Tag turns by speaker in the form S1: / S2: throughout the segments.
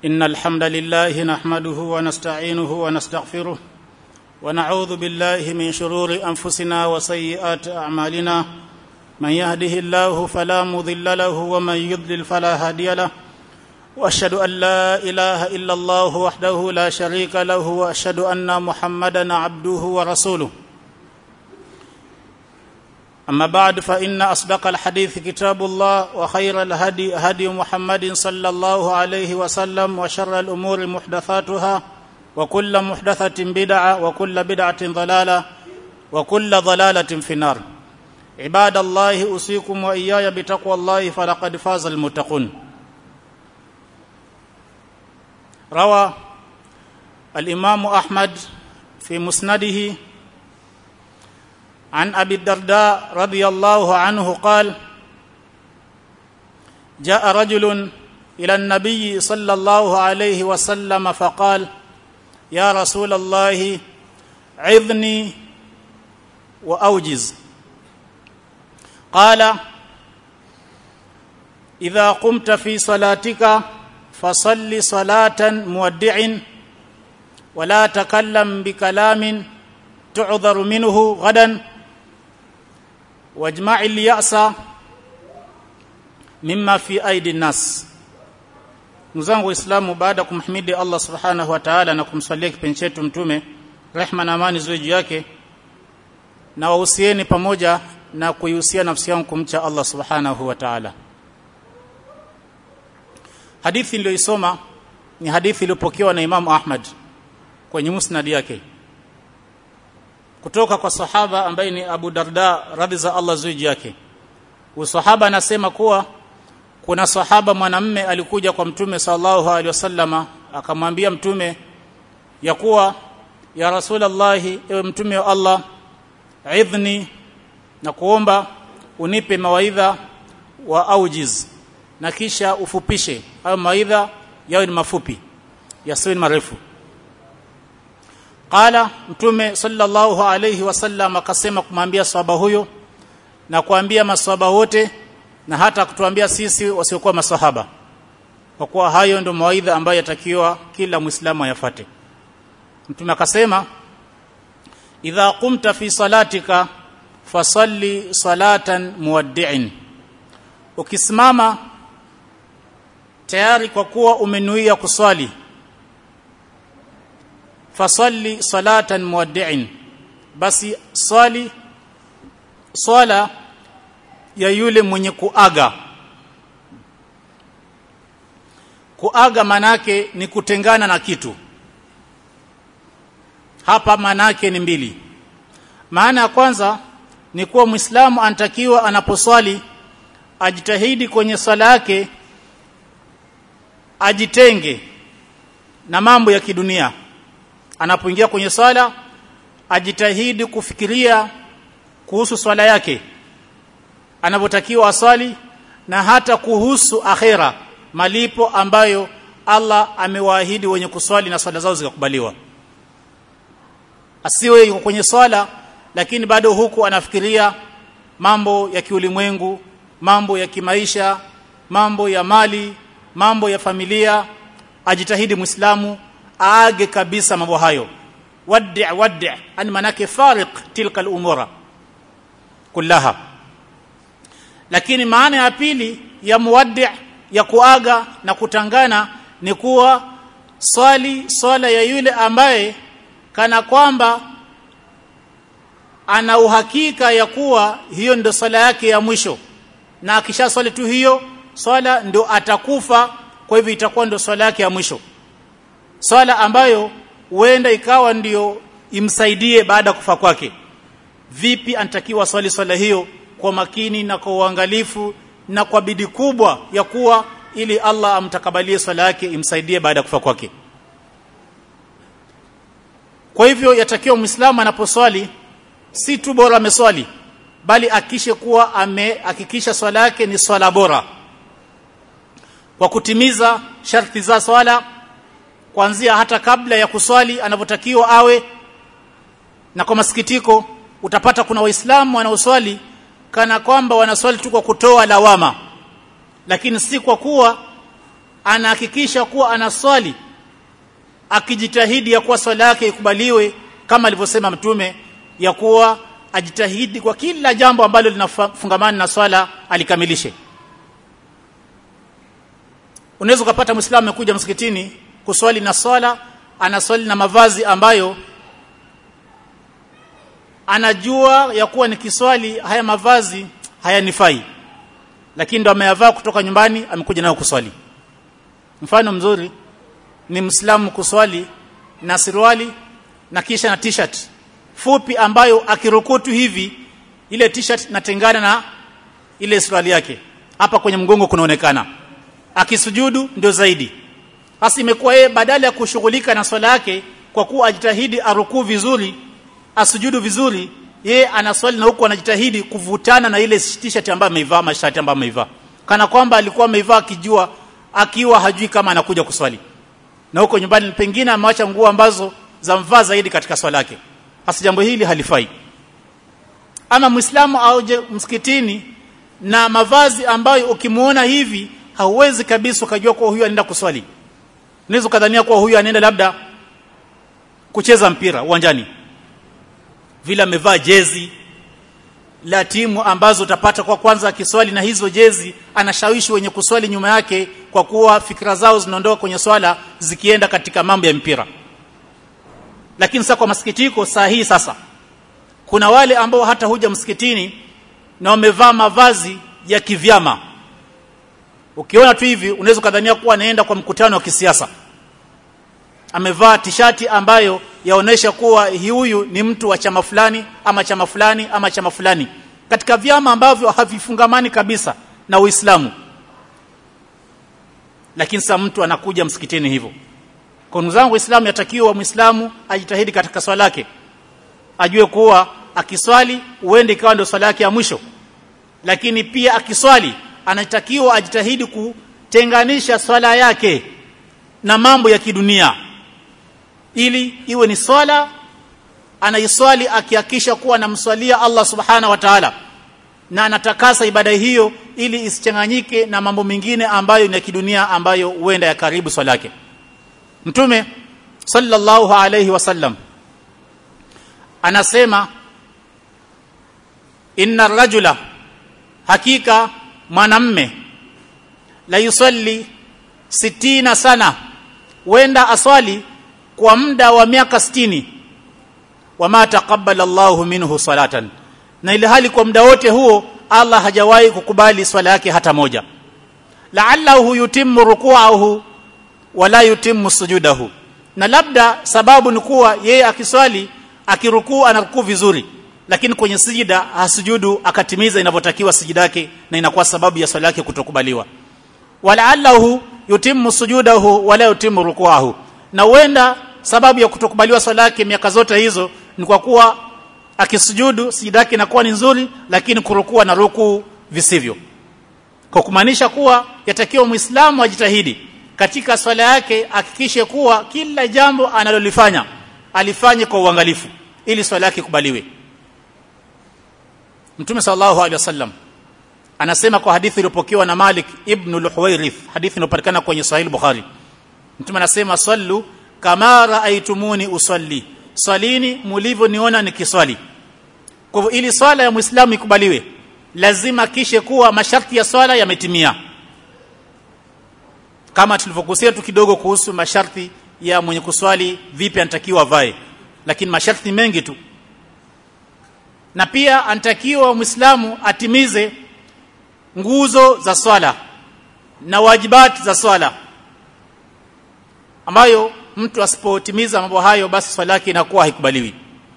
S1: ان الحمد لله نحمده ونستعينه ونستغفره ونعوذ بالله من شرور انفسنا وسيئات اعمالنا من يهده الله فلا مضل له ومن يضلل فلا هادي له واشهد ان لا اله الا الله وحده لا شريك له واشهد ان محمدا عبده ورسوله اما بعد فان اصدق الحديث كتاب الله وخير الهدي هدي محمد صلى الله عليه وسلم وشر الامور محدثاتها وكل محدثه بدعه وكل بدعه ضلاله وكل ضلاله في النار عباد الله اوصيكم واياي بتقوى الله فلقد فاز المتقون روى الامام احمد في مسنده عن ابي الدرداء رضي الله عنه قال جاء رجل الى النبي صلى الله عليه وسلم فقال يا رسول الله عظني واوجز قال اذا قمت في صلاتك فصل صلاه مودع ولا تكلم بكلام تعذر منه غدا واجمع اليأس mimma fi aidi nas mzangu waislamu baada ya kumhimidi Allah subhanahu wa ta'ala na kumsalia kipenzi chetu mtume rehma na amani ziwe juu yake na wahusieni pamoja na kuihusia nafsi yangu kumcha Allah subhanahu wa ta'ala hadithi niliyoisoma ni hadithi iliyopokewa na Imam Ahmad kwenye musnad yake kutoka kwa sahaba ambaye ni Abu Darda radhi za Allah zuji yake usahaba anasema kuwa kuna sahaba mwanamme alikuja kwa mtume sallallahu alaihi wasallama akamwambia mtume ya kuwa ya rasulullah ewe mtume wa Allah idhni na kuomba unipe mawaidha wa aujiz na kisha ufupishe hayo mawaidha yawe ni mafupi yasiwe ni marefu qala mtume sallallahu alayhi wasallam akasema kumwambia sahaba huyo na kuambia maswahaba wote na hata kutuambia sisi wasiokuwa maswahaba kwa kuwa hayo ndio mawaidha ambayo yatakiwa kila muislamu ayafate mtume akasema idha qumta fi salatika fasalli salatan muwaddi'in ukisimama tayari kwa kuwa umenuia kuswali fasalli salatan muwaddi'in basi swali swala ya yule mwenye kuaga kuaga manake ni kutengana na kitu hapa manake ni mbili maana ya kwanza ni kuwa muislamu anatakiwa anaposwali ajitahidi kwenye swala yake ajitenge na mambo ya kidunia anapoingia kwenye swala ajitahidi kufikiria kuhusu swala yake anavyotakiwa aswali na hata kuhusu akhera malipo ambayo Allah amewaahidi wenye kuswali na swala zao zikakubaliwa asiwe yuko kwenye swala lakini bado huku anafikiria mambo ya kiulimwengu mambo ya kimaisha mambo ya mali mambo ya familia ajitahidi muislamu aage kabisa mambo hayo waddi waddi ani manake fariq tilka al-umura kullaha lakini maana ya pili ya muwaddi ya kuaga na kutangana ni kuwa swali swala ya yule ambaye kana kwamba ana uhakika ya kuwa hiyo ndio swala yake ya mwisho na akisha swali tu hiyo swala ndio atakufa kwa hivyo itakuwa ndio swala yake ya mwisho swala ambayo huenda ikawa ndio imsaidie baada ya kufa kwake vipi anatakiwa swali swala hiyo kwa makini na kwa uangalifu na kwa bidii kubwa ya kuwa ili Allah amtakabalie swala yake imsaidie baada ya kufa kwake kwa hivyo yatakiwa muislamu anaposwali si tu bora ameswali bali akishe kuwa amehakikisha swala yake ni swala bora kwa kutimiza sharti za swala kuanzia hata kabla ya kuswali anavyotakiwa awe na kwa masikitiko utapata kuna waislamu wanaoswali kana kwamba wanaswali tu kwa kutoa lawama lakini si kwa kuwa anahakikisha kuwa anaswali akijitahidi ya kuwa swala yake ikubaliwe kama alivyosema mtume ya kuwa ajitahidi kwa kila jambo ambalo linafungamana na swala alikamilishe unaweza ukapata muislamu amekuja msikitini kuswali na swala anaswali na mavazi ambayo anajua ya kuwa ni kiswali haya mavazi hayanifai lakini ndo ameyavaa kutoka nyumbani amekuja nayo kuswali mfano mzuri ni mslamu kuswali na suruali na kisha na t-shirt fupi ambayo akirukutu hivi ile t-shirt natengana na ile suruali yake hapa kwenye mgongo kunaonekana akisujudu ndio zaidi hasa imekuwa yeye badala ya kushughulika na swala yake kwa kuwa ajitahidi arukuu vizuri asujudu vizuri yeye anaswali na huku anajitahidi kuvutana na ile t-shirt ambayo ameivaa mashati ambayo ameivaa kana kwamba alikuwa ameivaa akijua akiwa hajui kama anakuja kuswali na huko nyumbani pengine ameacha nguo ambazo zamvaa zaidi katika swala yake hasa jambo hili halifai ama muislamu auje msikitini na mavazi ambayo ukimuona hivi hauwezi kabisa ukajua kuwa huyu anaenda kuswali unaweza kadhania kuwa huyu anaenda labda kucheza mpira uwanjani vile amevaa jezi la timu ambazo utapata kwa kwanza akiswali na hizo jezi anashawishi wenye kuswali nyuma yake kwa kuwa fikra zao zinaondoka kwenye swala zikienda katika mambo ya mpira lakini sasa kwa masikitiko saa hii sasa kuna wale ambao hata huja msikitini na wamevaa mavazi ya kivyama ukiona tu hivi unaweza kadhania kuwa anaenda kwa mkutano wa kisiasa amevaa tishati ambayo yaonesha kuwa huyu ni mtu wa chama fulani ama chama fulani ama chama fulani katika vyama ambavyo havifungamani kabisa na Uislamu lakini sasa mtu anakuja msikitini hivyo kwa ndugu zangu Uislamu yatakiwa Muislamu ajitahidi katika swala yake ajue kuwa akiswali uende ikawa ndio swala yake ya mwisho lakini pia akiswali anatakiwa ajitahidi kutenganisha swala yake na mambo ya kidunia ili iwe ni swala anaiswali akihakisha kuwa anamswalia Allah subhana wa ta'ala na anatakasa ibada hiyo ili isichanganyike na mambo mengine ambayo ni ya kidunia ambayo huenda ya karibu swala yake mtume sallallahu alayhi wasallam anasema inna rajula hakika mwanamme la yusalli sitina sana wenda aswali kwa muda wa miaka 60 wama taqabbala Allahu minhu salatan na ile hali kwa muda wote huo Allah hajawahi kukubali swala yake hata moja la'allahu yutimmu ruku'ahu wala yutimmu sujudahu na labda sababu ni kuwa yeye akiswali akirukuu anarukuu vizuri lakini kwenye sijida hasujudu akatimiza inavyotakiwa sijida yake na inakuwa sababu ya swala yake kutokubaliwa walaallahu yutimmu sujudahu wala yutimmu rukuahu na huenda sababu ya kutokubaliwa swala yake miaka zote hizo ni kwa kuwa akisujudu sijida yake inakuwa ni nzuri lakini kurukua na ruku visivyo kwa kumaanisha kuwa yatakiwa muislamu ajitahidi katika swala yake hakikishe kuwa kila jambo analolifanya alifanye kwa uangalifu ili swala yake kubaliwe Mtume sallallahu alaihi wasallam anasema kwa hadithi iliyopokewa na Malik ibn al-Huwairith hadithi inayopatikana kwenye Sahih Bukhari Mtume anasema sallu kama raaitumuni usalli swalini mulivyoniona nikiswali kwa hivyo ili swala ya Muislamu ikubaliwe lazima kishe kuwa masharti ya swala yametimia kama tulivyogusia tu kidogo kuhusu masharti ya mwenye kuswali vipi anatakiwa avae lakini masharti mengi tu na pia anatakiwa muislamu atimize nguzo za swala na wajibati za swala ambayo mtu asipotimiza mambo hayo basi swala yake inakuwa haikubaliwi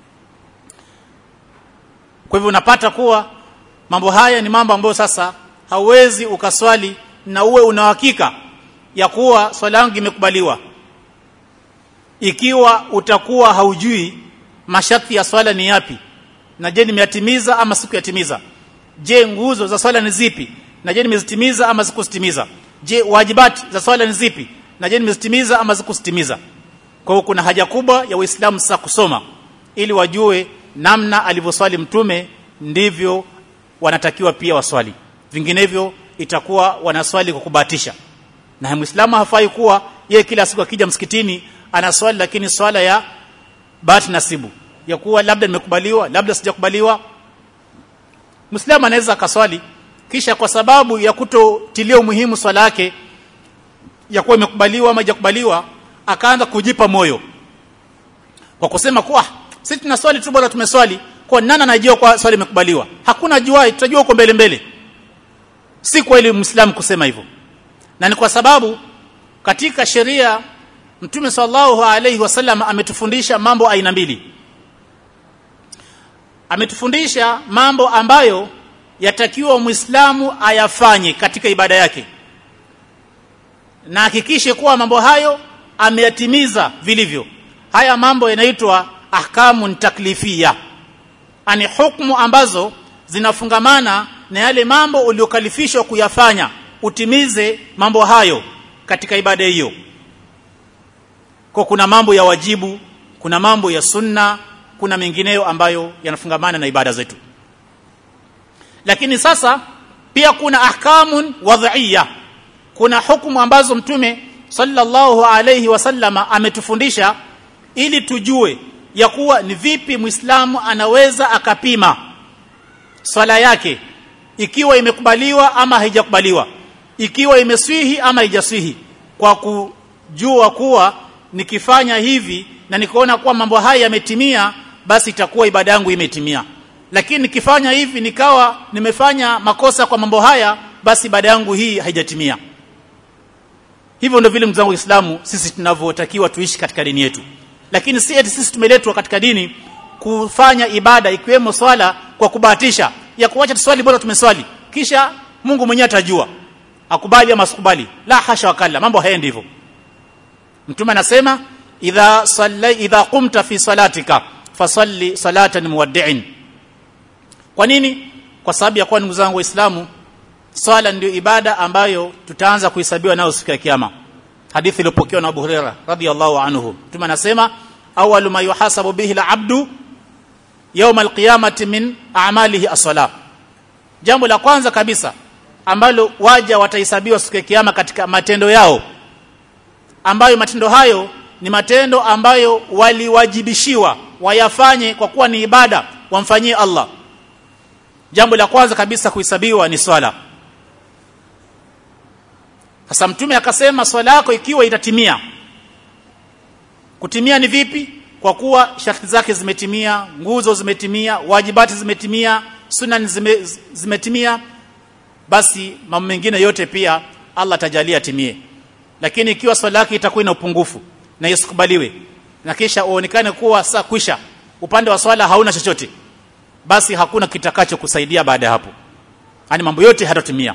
S1: kwa hivyo unapata kuwa mambo haya ni mambo ambayo sasa hauwezi ukaswali na uwe una hakika ya kuwa swala yangu imekubaliwa ikiwa utakuwa haujui masharti ya swala ni yapi na je nimeyatimiza ama sikuyatimiza je nguzo za swala ni zipi na je nimezitimiza ama sikuzitimiza je wajibati za swala ni zipi na je nimezitimiza ama sikuzitimiza kwa hiyo kuna haja kubwa ya waislamu sasa kusoma ili wajue namna alivyoswali mtume ndivyo wanatakiwa pia waswali vinginevyo itakuwa wanaswali kwa kubahatisha na muislamu hafai kuwa yeye kila siku akija msikitini ana swali lakini swala ya bahati nasibu ya kuwa labda nimekubaliwa labda sijakubaliwa muislamu anaweza akaswali kisha kwa sababu ya kutotilia umuhimu swala yake ya kuwa imekubaliwa ama haijakubaliwa akaanza kujipa moyo kwa kusema kuwa sisi tuna swali tu bora tumeswali kwa nani anajua kwa swali imekubaliwa hakuna jua tutajua huko mbele mbele si kweli muislamu kusema hivyo na ni kwa sababu katika sheria mtume sallallahu alaihi wasallam ametufundisha mambo aina mbili ametufundisha mambo ambayo yatakiwa muislamu ayafanye katika ibada yake na hakikishe kuwa mambo hayo ameyatimiza vilivyo haya mambo yanaitwa ahkamun taklifia ani hukumu ambazo zinafungamana na yale mambo uliokalifishwa kuyafanya utimize mambo hayo katika ibada hiyo kwa kuna mambo ya wajibu kuna mambo ya sunna kuna mengineyo ambayo yanafungamana na ibada zetu lakini sasa pia kuna ahkamun wadhiya kuna hukumu ambazo mtume sallallahu alayhi wasallama ametufundisha ili tujue ya kuwa ni vipi muislamu anaweza akapima swala yake ikiwa imekubaliwa ama haijakubaliwa ikiwa imeswihi ama haijaswihi kwa kujua kuwa nikifanya hivi na nikaona kuwa mambo haya yametimia basi itakuwa ibada yangu imetimia lakini nikifanya hivi nikawa nimefanya makosa kwa mambo haya basi ibada yangu hii haijatimia hivyo ndio vile ndugu zangu waislamu sisi tunavyotakiwa tuishi katika dini yetu lakini si eti sisi tumeletwa katika dini kufanya ibada ikiwemo swala kwa kubahatisha ya kuacha tuswali bora tumeswali kisha Mungu mwenyewe atajua akubali ama asikubali la hasha wakalla mambo haendi hivyo mtume anasema idha salla idha qumta fi salatika fasalli salatan muwaddi'in kwa nini kwa sababu ya kuwa ndugu zangu waislamu swala ndio ibada ambayo tutaanza kuhesabiwa nayo siku ya kiyama hadithi iliyopokewa na Abu Huraira radhiyallahu anhu mtume anasema awwalu ma yuhasabu bihi al-abdu yawm al-qiyamati min a'malihi as-salah jambo la kwanza kabisa ambalo waja watahesabiwa siku ya kiyama katika matendo yao ambayo matendo hayo ni matendo ambayo waliwajibishiwa wayafanye kwa kuwa ni ibada wamfanyie Allah jambo la kwanza kabisa kuhesabiwa ni swala sasa mtume akasema swala yako ikiwa itatimia kutimia ni vipi kwa kuwa sharti zake zimetimia nguzo zimetimia wajibati zimetimia sunan zime, zimetimia basi mambo mengine yote pia Allah atajalia timie lakini ikiwa swala yake itakuwa ina upungufu na isikubaliwe na kisha uonekane kuwa saa kwisha upande wa swala hauna chochote basi hakuna kitakacho kusaidia baada ya hapo yani mambo yote hatatimia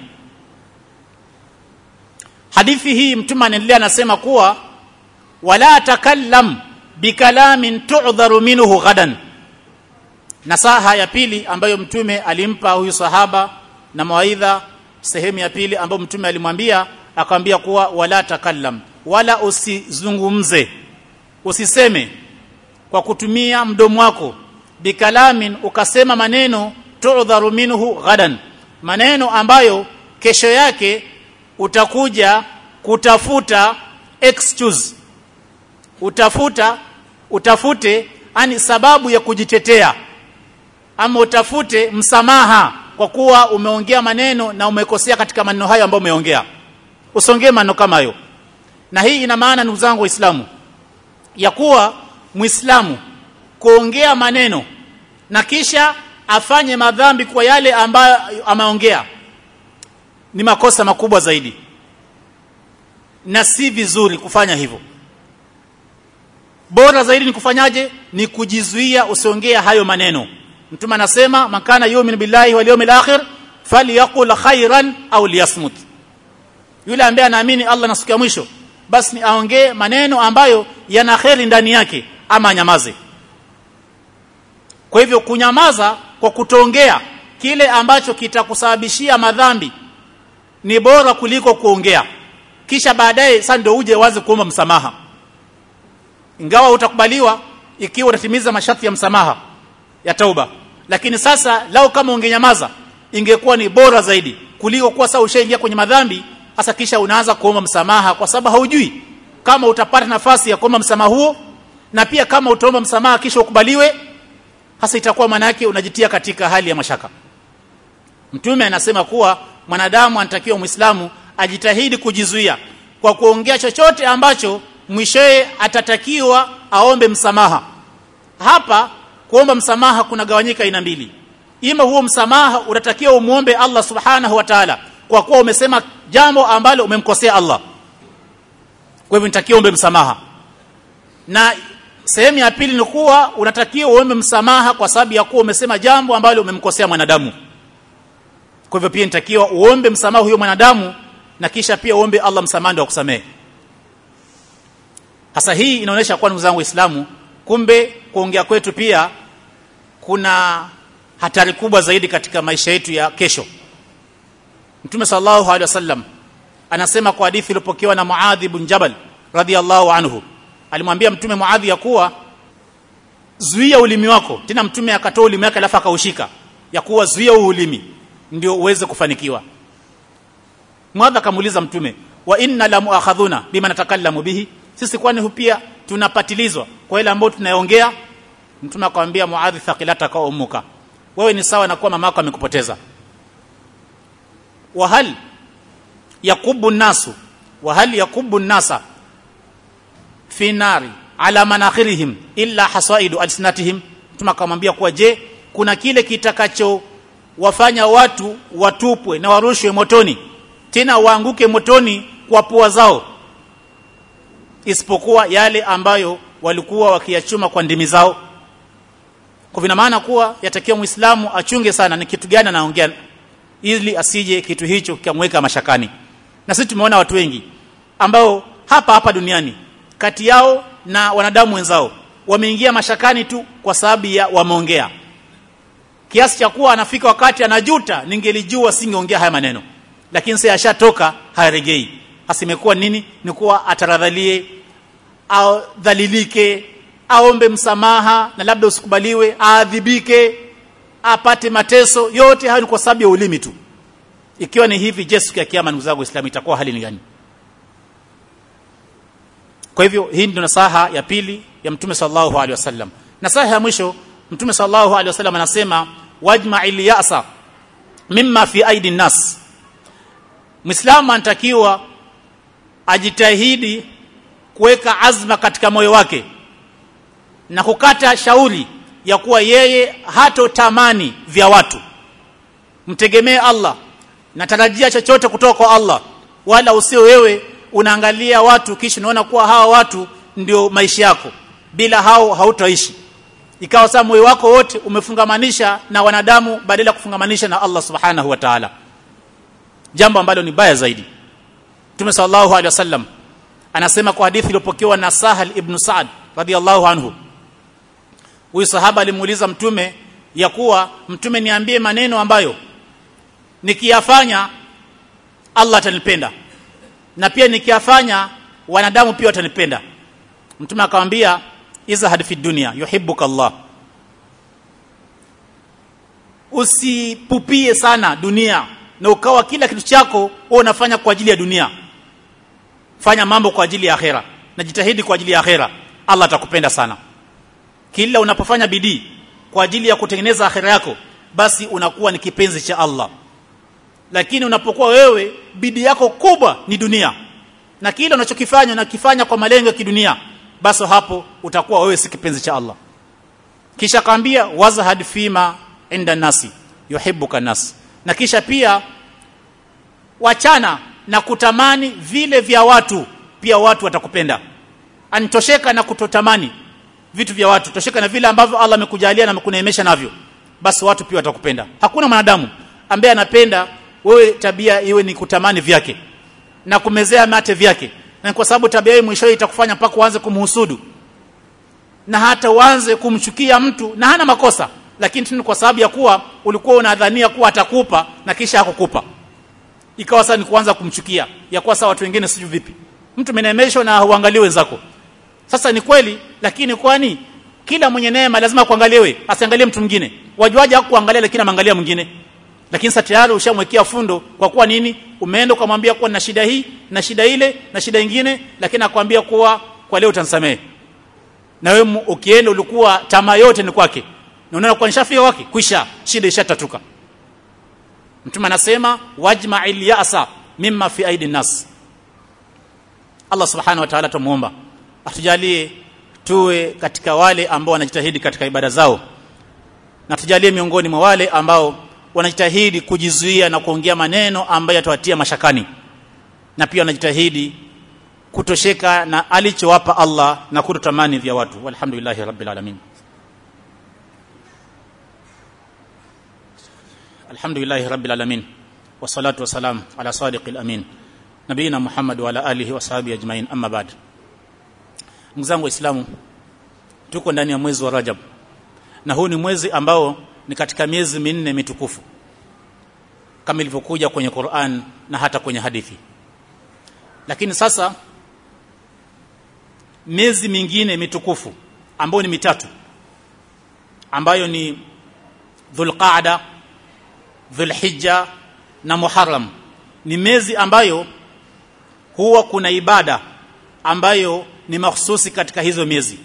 S1: hadithi hii mtume anaendelea anasema kuwa wala takallam bikalamin tu'dharu minhu ghadan nasaha ya pili ambayo mtume alimpa huyu sahaba na mawaidha sehemu ya pili ambayo mtume alimwambia akamwambia kuwa wala takallam wala usizungumze usiseme kwa kutumia mdomo wako bikalamin ukasema maneno tu'dharu minhu ghadan maneno ambayo kesho yake utakuja kutafuta excuse utafuta utafute ani sababu ya kujitetea ama utafute msamaha kwa kuwa umeongea maneno na umekosea katika maneno hayo ambayo umeongea usongee maneno kama hayo na hii ina maana ndugu zangu waislamu ya kuwa muislamu kuongea maneno na kisha afanye madhambi kwa yale ambayo ameongea ni makosa makubwa zaidi na si vizuri kufanya hivyo bora zaidi ni kufanyaje ni kujizuia usiongea hayo maneno mtume anasema makana yu'min billahi wal yawmil akhir falyaqul khairan au liyasmut yule ambaye anaamini Allah na siku ya mwisho basi ni aongee maneno ambayo yana kheri ndani yake ama anyamaze kwa hivyo kunyamaza kwa kutoongea kile ambacho kitakusababishia madhambi ni bora kuliko kuongea kisha baadaye sasa ndio uje wazi kuomba msamaha ingawa utakubaliwa ikiwa utatimiza masharti ya msamaha ya tauba lakini sasa lao kama ungenyamaza ingekuwa ni bora zaidi kuliko kuwa sasa ushaingia kwenye madhambi hasa kisha unaanza kuomba msamaha kwa sababu haujui kama utapata nafasi ya kuomba msamaha huo na pia kama utaomba msamaha kisha ukubaliwe hasa itakuwa maana yake unajitia katika hali ya mashaka mtume anasema kuwa mwanadamu anatakiwa muislamu ajitahidi kujizuia kwa kuongea chochote ambacho mwishowe atatakiwa aombe msamaha hapa kuomba msamaha kuna gawanyika aina mbili ima huo msamaha unatakiwa umuombe Allah subhanahu wa ta'ala kwa kuwa umesema jambo ambalo umemkosea Allah kwa hivyo nitakiwa uombe msamaha na sehemu ya pili ni kuwa unatakiwa uombe msamaha kwa sababu ya kuwa umesema jambo ambalo umemkosea mwanadamu kwa hivyo pia nitakiwa uombe msamaha huyo mwanadamu na kisha pia uombe Allah msamaha ndio akusamehe hasa hii inaonyesha kwa ndugu zangu waislamu kumbe kuongea kwetu pia kuna hatari kubwa zaidi katika maisha yetu ya kesho Mtume sallallahu alaihi wasallam anasema kwa hadithi iliyopokewa na Muadh ibn Jabal radhiyallahu anhu alimwambia mtume Muadh ya kuwa zuia ulimi wako tena mtume akatoa ulimi wake alafu akaushika ya kuwa zuia huu ulimi ndio uweze kufanikiwa Muadh akamuuliza mtume wa inna la muakhadhuna bima natakallamu bihi sisi kwani pia tunapatilizwa kwa ile ambayo tunaongea mtume akamwambia Muadh thaqilata ka ummuka wewe ni sawa na kuwa mamako amekupoteza wa hal yakubu nasu wa hal yakubu nasa fi nari ala manakhirihim illa hasaidu alsinatihim mtume akamwambia kuwa je kuna kile kitakacho wafanya watu watupwe na warushwe motoni tena waanguke motoni kwa pua zao isipokuwa yale ambayo walikuwa wakiyachuma kwa ndimi zao kwa vina maana kuwa yatakiwa muislamu achunge sana ni kitu gani anaongea ili asije kitu hicho kikamweka mashakani na sisi tumeona watu wengi ambao hapa hapa duniani kati yao na wanadamu wenzao wameingia mashakani tu kwa sababu ya wameongea kiasi cha kuwa anafika wakati anajuta ningelijua singeongea haya maneno lakini sasa ashatoka haregei asimekuwa nini ni kuwa ataradhalie au dhalilike aombe msamaha na labda usikubaliwe aadhibike apate mateso yote hayo ni kwa sababu ya ulimi tu ikiwa ni hivi je siku ya kiyama ndugu zangu waislamu itakuwa hali ni gani kwa hivyo hii ndio nasaha ya pili ya mtume sallallahu alaihi wasallam nasaha ya mwisho mtume sallallahu alaihi wasallam anasema wajma'il ya'sa mimma fi aidi nas muislamu anatakiwa ajitahidi kuweka azma katika moyo wake na kukata shauri ya kuwa yeye hatotamani vya watu mtegemee Allah natarajia chochote kutoka kwa Allah wala usio wewe unaangalia watu kisha unaona kuwa hawa watu ndio maisha yako bila hao hautaishi ikawa sasa moyo wako wote umefungamanisha na wanadamu badala ya kufungamanisha na Allah subhanahu wa ta'ala jambo ambalo ni baya zaidi Mtume sallallahu alaihi wasallam anasema kwa hadithi iliyopokewa na Sahal ibn Sa'd radhiyallahu anhu huyu sahaba alimuuliza mtume ya kuwa mtume niambie maneno ambayo nikiyafanya Allah atanipenda na pia nikiyafanya wanadamu pia watanipenda mtume akamwambia izhad fi dunya yuhibbuka Allah usipupie sana dunia na ukawa kila kitu chako wewe unafanya kwa ajili ya dunia fanya mambo kwa ajili ya akhera na jitahidi kwa ajili ya akhera Allah atakupenda sana kila unapofanya bidii kwa ajili ya kutengeneza akhera yako basi unakuwa ni kipenzi cha Allah lakini unapokuwa wewe bidii yako kubwa ni dunia na kile unachokifanya unakifanya kwa malengo ya kidunia basi hapo utakuwa wewe si kipenzi cha Allah kisha kaambia wazhad fima inda nasi yuhibbuka nas na kisha pia wachana na kutamani vile vya watu pia watu watakupenda anitosheka na kutotamani vitu vya watu tosheka na vile ambavyo Allah amekujalia na amekuneemesha navyo basi watu pia watakupenda hakuna mwanadamu ambaye anapenda wewe tabia iwe ni kutamani vyake na kumezea mate vyake na kwa sababu tabia hiyo mwisho itakufanya mpaka uanze kumhusudu na hata uanze kumchukia mtu na hana makosa lakini tu kwa sababu ya kuwa ulikuwa unadhania kuwa atakupa na kisha hakukupa ikawa sasa ni kuanza kumchukia ya kuwa sasa watu wengine sijui vipi mtu menemeshwa na huangalie wenzako sasa ni kweli lakini kwani kila mwenye neema lazima kuangaliwe asiangalie mtu mwingine wajuaje hakuangalia lakini amangalia mwingine lakini sasa tayari ushamwekea fundo kwa kuwa nini umeenda ukamwambia kuwa na shida hii na shida ile na shida ingine lakini akwambia kuwa kwa leo utanisamehe na wewe ukienda ulikuwa tamaa yote ni kwake na unaona kwa nishafika kwake kwisha shida ishatatuka mtume anasema wajma'il ya'sa mimma fi aidi nas Allah subhanahu wa ta'ala tumuomba atujalie tuwe katika wale ambao wanajitahidi katika ibada zao na tujalie miongoni mwa wale ambao wanajitahidi kujizuia na kuongea maneno ambayo yatawatia mashakani na pia wanajitahidi kutosheka na alichowapa Allah na kutotamani vya watu walhamdulillahi rabbil alamin alhamdulillahi rabbil alamin wassalatu wassalam ala sadiqil amin nabiyina muhammad wa ala alihi washabihi ajmain amma ba'd mzangu waislamu tuko ndani ya mwezi wa rajab na huu ni mwezi ambao ni katika miezi minne mitukufu kama ilivyokuja kwenye Qur'an na hata kwenye hadithi lakini sasa miezi mingine mitukufu ambayo ni mitatu ambayo ni Dhulqa'da Dhulhijja na Muharram ni miezi ambayo huwa kuna ibada ambayo ni mahsusi katika hizo miezi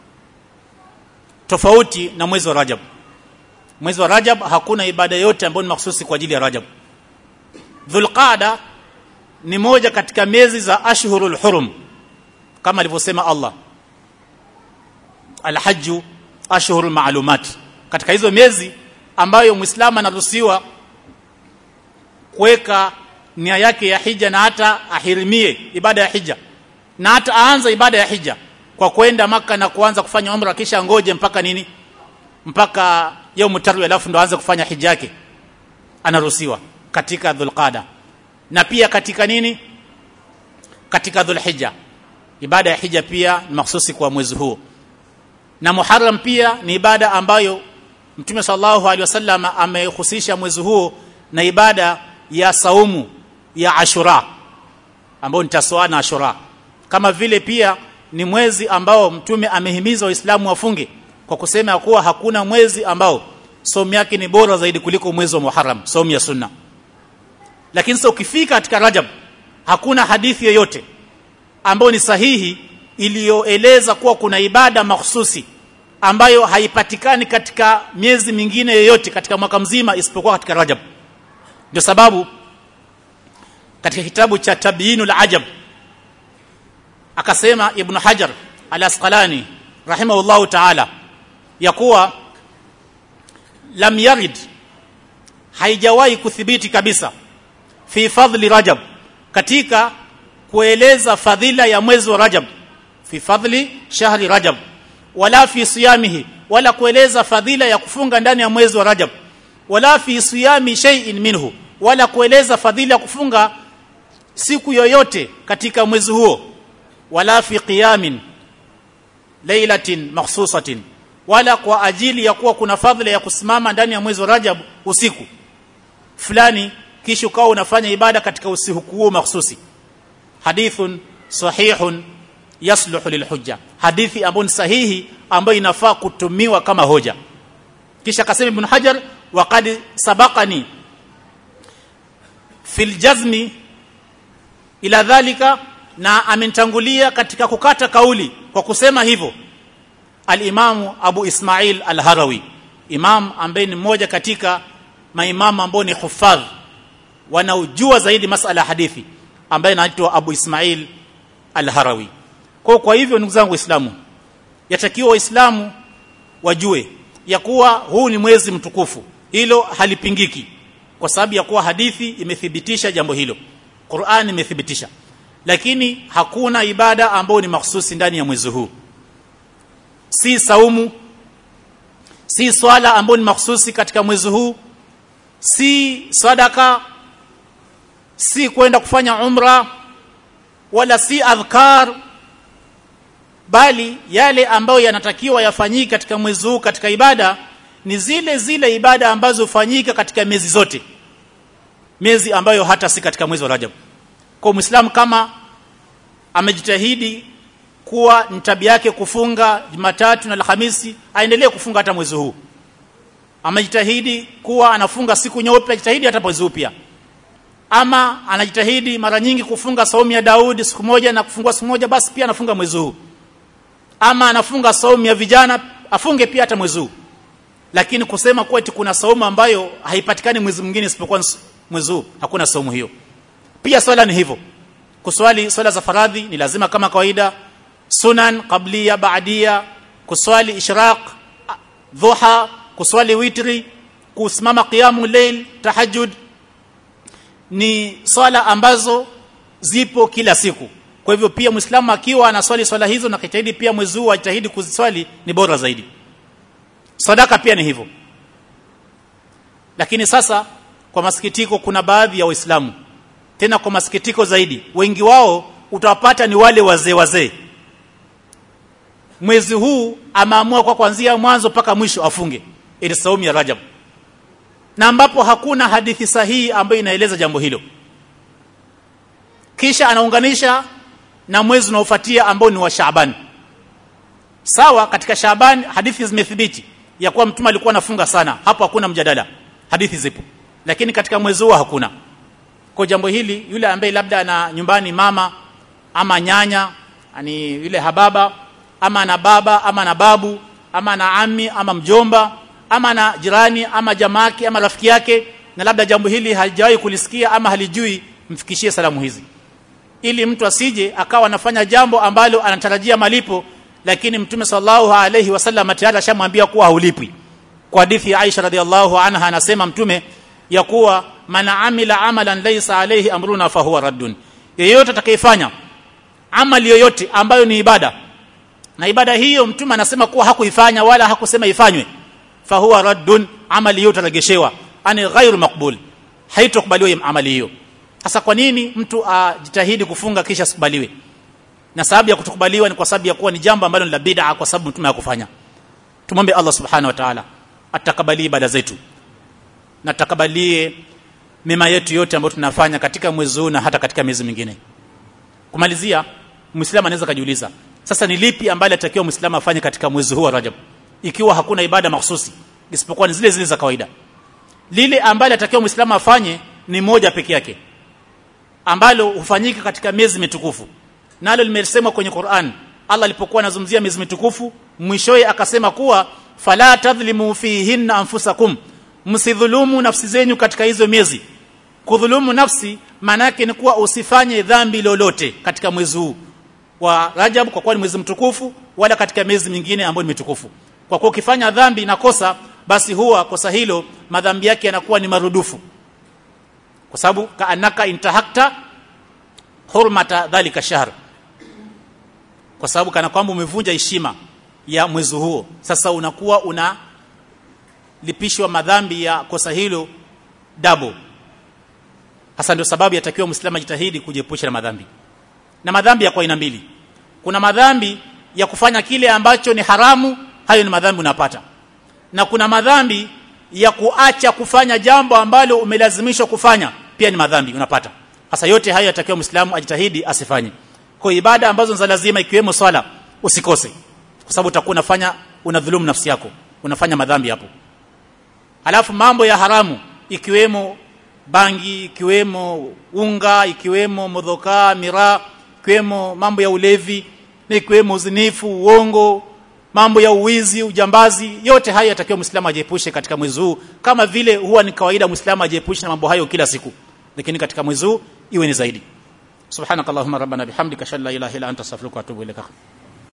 S1: tofauti na mwezi wa Rajab mwezi wa Rajab hakuna ibada yote ambayo ni mahsusi kwa ajili ya Rajab Dhulqa'da ni moja katika miezi za ashhurul hurum kama alivyosema Allah Al-Hajj ashhurul ma'lumat katika hizo miezi ambayo Muislamu anaruhusiwa kuweka nia yake ya hija na hata ahirimie ibada ya hija na hata aanza ibada ya hija kwa kwenda maka na kuanza kufanya umra kisha ngoje mpaka nini mpaka yaumu tarwi alafu ndo aanze kufanya hija yake anaruhusiwa katika dhulqada na pia katika nini katika dhulhijja ibada ya hija pia ni mahsusi kwa mwezi huo na muharram pia ni ibada ambayo mtume sallallahu alaihi wasallam amehusisha mwezi huo na ibada ya saumu ya ashura ambao ni taswa na ashura kama vile pia ni mwezi ambao mtume amehimiza waislamu wafunge kwa kusema ya kuwa hakuna mwezi ambao somu yake ni bora zaidi kuliko mwezi wa Muharram somu ya sunna lakini sasa ukifika katika Rajab hakuna hadithi yoyote ambayo ni sahihi iliyoeleza kuwa kuna ibada mahsusi ambayo haipatikani katika miezi mingine yoyote katika mwaka mzima isipokuwa katika Rajab ndio sababu katika kitabu cha Tabyinul Ajab akasema Ibn Hajar al-Asqalani rahimahullahu ta'ala ya kuwa lam yarid haijawahi kuthibiti kabisa fi fadli Rajab katika kueleza fadhila ya mwezi wa Rajab fi fadli shahri Rajab wala fi siyamihi wala kueleza fadhila ya kufunga ndani ya mwezi wa Rajab wala fi siyami shay'in minhu wala kueleza fadhila ya kufunga siku yoyote katika mwezi huo wala fi qiyamin lailatin makhsusatin wala kwa ajili ya kuwa kuna fadhila ya kusimama ndani ya mwezi wa Rajab usiku fulani kisha ukawa unafanya ibada katika usiku huo mahsusi hadithun sahihun yasluhu lilhujja hadithi ambayo ni sahihi ambayo inafaa kutumiwa kama hoja kisha akasema ibn hajar waqad sabaqani fil jazmi ila dhalika na amenitangulia katika kukata kauli kwa kusema hivyo al-Imamu Abu Ismail al-Harawi imam ambaye ni mmoja katika maimamu ambao ni hufadh wanaojua zaidi masala ya hadithi ambaye anaitwa Abu Ismail al-Harawi kwa kwa hivyo ndugu zangu waislamu yatakiwa waislamu wajue ya kuwa huu ni mwezi mtukufu hilo halipingiki kwa sababu ya kuwa hadithi imethibitisha jambo hilo Qur'an imethibitisha lakini hakuna ibada ambayo ni mahsusi ndani ya mwezi huu si saumu si swala ambayo ni mahsusi katika mwezi huu si sadaka si kwenda kufanya umra wala si adhkar bali yale ambayo yanatakiwa yafanyike katika mwezi huu katika ibada ni zile zile ibada ambazo hufanyika katika miezi zote miezi ambayo hata si katika mwezi wa Rajab kwa Muislamu kama amejitahidi kuwa ni tabia yake kufunga Jumatatu na Alhamisi aendelee kufunga hata mwezi huu amejitahidi kuwa anafunga siku nyeupe ajitahidi hata mwezi huu pia ama anajitahidi mara nyingi kufunga saumu ya Daudi siku moja na kufungua siku moja basi pia anafunga mwezi huu ama anafunga saumu ya vijana afunge pia hata mwezi huu lakini kusema kuwa eti kuna saumu ambayo haipatikani mwezi mwingine isipokuwa mwezi huu hakuna saumu hiyo pia swala ni hivyo kuswali swala za faradhi ni lazima kama kawaida sunan qablia baadia kuswali ishraq dhuha kuswali witri kusimama qiyamu layl tahajjud ni swala ambazo zipo kila siku kwa hivyo pia muislamu akiwa anaswali swala hizo na kujitahidi pia mwezi huu ajitahidi kuziswali ni bora zaidi sadaka pia ni hivyo lakini sasa kwa masikitiko kuna baadhi ya waislamu tena kwa masikitiko zaidi wengi wao utawapata ni wale wazee wazee mwezi huu ameamua kwa kuanzia mwanzo mpaka mwisho afunge ili saumu ya Rajab na ambapo hakuna hadithi sahihi ambayo inaeleza jambo hilo kisha anaunganisha na mwezi unaofuatia ambao ni wa Shaaban sawa katika Shaaban hadithi zimethibiti ya kuwa mtume alikuwa anafunga sana hapo hakuna mjadala hadithi zipo lakini katika mwezi huo hakuna kwa jambo hili yule ambaye labda ana nyumbani mama ama nyanya ani yule hababa ama na baba ama na babu ama na ami ama mjomba ama na jirani ama jamaki ama rafiki yake na labda jambo hili halijawahi kulisikia ama halijui mfikishie salamu hizi ili mtu asije akawa anafanya jambo ambalo anatarajia malipo lakini mtume sallallahu alayhi wasallam tayari ashamwambia kuwa haulipwi kwa hadithi ya Aisha radhiallahu anha anasema mtume ya kuwa man amila amalan laysa alayhi amruna fahuwa raddun yeyote atakayefanya amali yoyote ambayo ni ibada na ibada hiyo mtume anasema kuwa hakuifanya wala hakusema ifanywe fahuwa raddun amali hiyo itaregeshewa ani ghairu maqbul haitokubaliwa amali hiyo sasa kwa nini mtu ajitahidi kufunga kisha asikubaliwe na sababu ya kutokubaliwa ni kwa sababu ya kuwa ni jambo ambalo ni la bid'a kwa sababu mtume hakufanya tumombe Allah subhanahu wa ta'ala atakabalie ibada zetu na takabalie mema yetu yote ambayo tunafanya katika mwezi huu na hata katika miezi mingine kumalizia muislamu anaweza kujiuliza sasa ni lipi ambalo atakiwa muislamu afanye katika mwezi huu wa Rajab ikiwa hakuna ibada mahsusi isipokuwa ni zile zile za kawaida lile ambalo atakiwa muislamu afanye ni moja peke yake ambalo hufanyika katika miezi mitukufu nalo limesemwa kwenye Qur'an Allah alipokuwa anazungumzia miezi mitukufu mwishowe akasema kuwa fala tadhlimu fihinna anfusakum msidhulumu nafsi zenyu katika hizo miezi kudhulumu nafsi maana yake ni kuwa usifanye dhambi lolote katika mwezi huu wa Rajab kwa kuwa ni mwezi mtukufu wala katika miezi mingine ambayo ni mitukufu kwa kuwa ukifanya dhambi na kosa basi huwa kosa hilo madhambi yake yanakuwa ni marudufu kwa sababu kaanaka intahakta hurmata dhalika shahr kwa sababu kana kwamba umevunja heshima ya mwezi huo sasa unakuwa una lipishwa madhambi ya kosa hilo double hasa ndio sababu yatakiwa muislamu ajitahidi kujiepusha na madhambi na madhambi ya kwa aina mbili kuna madhambi ya kufanya kile ambacho ni haramu hayo ni madhambi unapata na kuna madhambi ya kuacha kufanya jambo ambalo umelazimishwa kufanya pia ni madhambi unapata hasa yote hayo yatakiwa muislamu ajitahidi asifanye kwa ibada ambazo za lazima ikiwemo swala usikose kwa sababu utakuwa unafanya unadhulumu nafsi yako unafanya madhambi hapo alafu mambo ya haramu ikiwemo bangi ikiwemo unga ikiwemo modhoka miraa ikiwemo mambo ya ulevi na ikiwemo uzinifu uongo mambo ya uwizi ujambazi yote haya yatakiwa muislamu ajiepushe katika mwezi huu kama vile huwa ni kawaida muislamu ajiepushe na mambo hayo kila siku lakini katika mwezi huu iwe ni zaidi subhanakallahumma rabbana bihamdika shalla ilaha illa anta astaghfiruka wa atubu ilaik